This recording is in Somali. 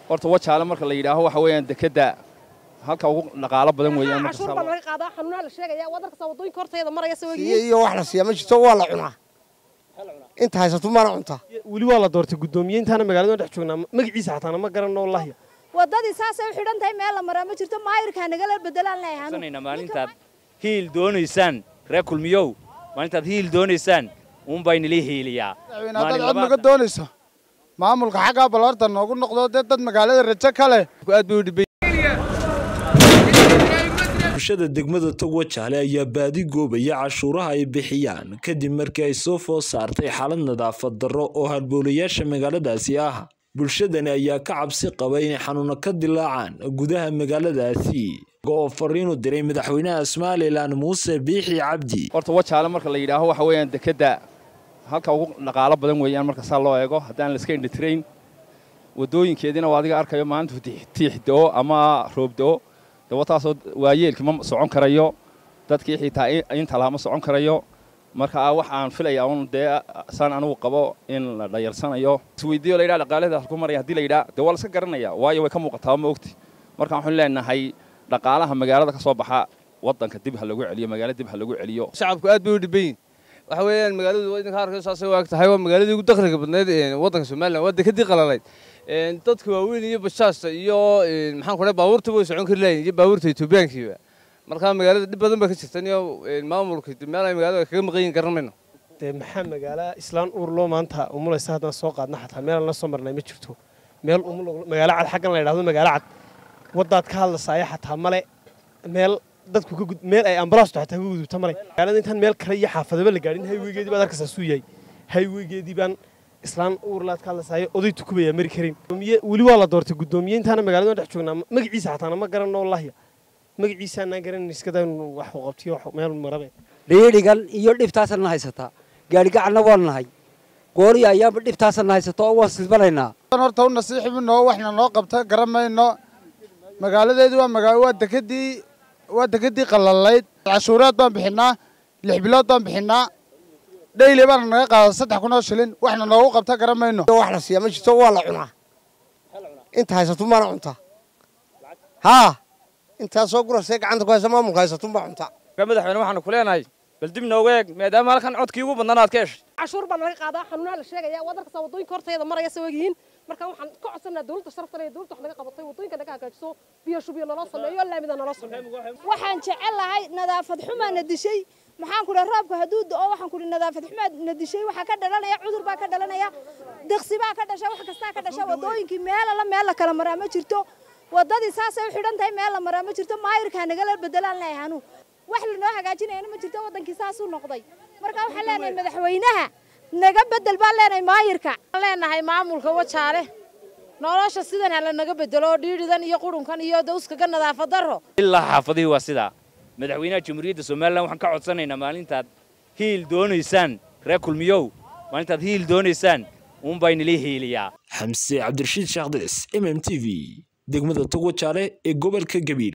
horta wajaale marka la yidhaaho waxa weeyaan dekedda halka ugu dhaqaalo badan weeyaan marka cashuur baa laga qaadaa xanuunaa la sheegaya wadanka wadooyinka horteeda maraya siyo sawagiin iyo wax la siiya ma jirto waa la cunaa inta haysato mana cuntaa weli waa la doortay guddoomiye intaana magaalada dhex joognaa magaciisa xataana ma garanno wallahi wadadii saasay u xidhan tahay meel la maraa ma jirto maayirkaa nagala bedelaan leeyahay sanayna maalintaad hiil doonaysaan reer kulmiyow maalintaad hiil doonaysaan uunbaa inala hiiliyaa hadaad cod naga doonayso maamulka xaggaa baloorta noogu noqdo dee dad magaalada rajo ka leh aad bay u dhibay bulshada degmada togwa jaale ayaa baadi goobaya cashuuraha ay bixiyaan kadib markii ay soo food saartay xaalad nadaafad darro oo halboolayaasha magaaladaasi ah bulshadani ayaa ka cabsi qaba inay xanuuno ka dilaacaan gudaha magaaladaasi oo fariinu diray madaxweynaha somalilan muuse biixi cabdi horta wajaale marka la yidhaaho waxa weeyaan dekedda halka ugu dhaqaalo badan weeyaan marka saa loo eego haddaan la iska indhitrayn wadooyinkeediina waa adiga arkayo maalintu tiix do-o ama roob do-o dawataasoo waayeelkii ma socon karayo dadkii xitaa inta laha ma socon karayo marka wax aan filaya un dee saan anugu qabo in la dhayarsanayo isweydiiyo layidhaha dhaqaalada halku maraya haddii la yidhaha dee waa la iska garanaya waayo way ka muuqataa ma ogti marka waxaan leenahay dhaqaalaha magaalada ka soo baxa waddanka dib ha lagu celiyo magaalo dib ha lagu celiyo shacabku aad bay u dhiban yihin waxa weeyaan magaaladu idinka arkay saasay waag tahay waa magaaladii ugu dakhliga badnayd waddanka somaliland waa dekadii qalalayd dadka waaweyn iyo bashaasta iyo maxaan ku dhahay baabuurta way socon kari lahayn iyo baabuurta etoobiyaankiiba marka magaalada dhib badan baa ka jirtan iyo maamulka meel ay magaalada kaga maqan yihin garan mayno dee maxaa magaala islaan uur loo maanta umulaysa haddaan soo qaadna xataa meelaan la soo marnay ma jirto meel magaalo cad xaggan la yidhahdo magaalo cad waddaad ka hadlasaaya xataa male meel dadku ka gud meel ay ambalaastu xataa ka gudubta male magaalada intaan meel kale iyo xaafadaba la gaadhin hayweygeedii baad arkaysaa suu yahay hayweygeedii baan islaan uurlaad ka hadlasaaya oday tukubaya mari karin weli waa la doortay guddoomiye intaana magaalada dhex joognaa magaciisa xataana ma garanno wallahi magaciisaanaan garanin iskada wax qabtiyo meel marabe dhiidhigan iyo dhibtaasana haysataa gaadhigacalna waan nahay gooriya ayaaba dhibtaasana haysato oo waan silbanaynaa horta u nasiixi noo waxna noo qabta garan mayno magaaladeedu waa magaa waa dekedii waa dekedii qalalayd cashuuraad baan bixinaa lix bilood baan bixinaa dhayli baana naga qaada saddex kun oo shilin waxna noogu qabta garan mayno wax la siiya ma jirto waa la cunaa inta haysato mana cuntaa haa intaa soo gurasee gacanta ku haysa maamulka haysato ma cuntaa madaxweyne waxaanu ku leenahay bal dib nooga eeg maadaama halkan codkii ugu badnaan aad ka heshay cashuur baa laga qaadaa xanuunaa la sheegaya wadanka wadooyinka horteeda maraya sawagiin marka waxaan ka codsanaa dawladda sharafta leh dawladda wax naga qabatay wadooyinka naga hagaajiso biyo shubiyo naloo sameeyo laamida naloo sameeyo waxaan jecelahay nadaafad xumaa na dishay maxaan ku dhahay roobka hadduu da'o waxaan ku dhahay nadaafad xumaa na dishay waxaa ka dhalanaya cudur baa ka dhalanaya diqsi baa ka dhasha wax kastaa ka dhasha wadooyinkii meel alla meel la kala maraa ma jirto wadadii saasay u xidhan tahay meel la maraa ma jirto maayirkaa nagala bedelaan leeyahay anu wax lanoo hagaajinayana ma jirto wadankii saasuu noqday marka waxaan leenahay madaxweynaha naga bedel baan leenahay maayirka leenahay maamulka wajaale nolosha sidan hala naga bedelo dhiidhidan iyo qurunkan iyo dawskaga nadaafad darro ilaa xaafadihii waa sidaa madaxweynaha jamhuuriyadda somalilan waxaan ka codsanaynaa maalintaad hiil doonaysaan reer kulmiyow maalintaad hiil doonaysaan uunbaa inala hiiliyaa xamse cabdirashiid shaakhdis m m t v degmada togwa jaale ee gobolka gabiil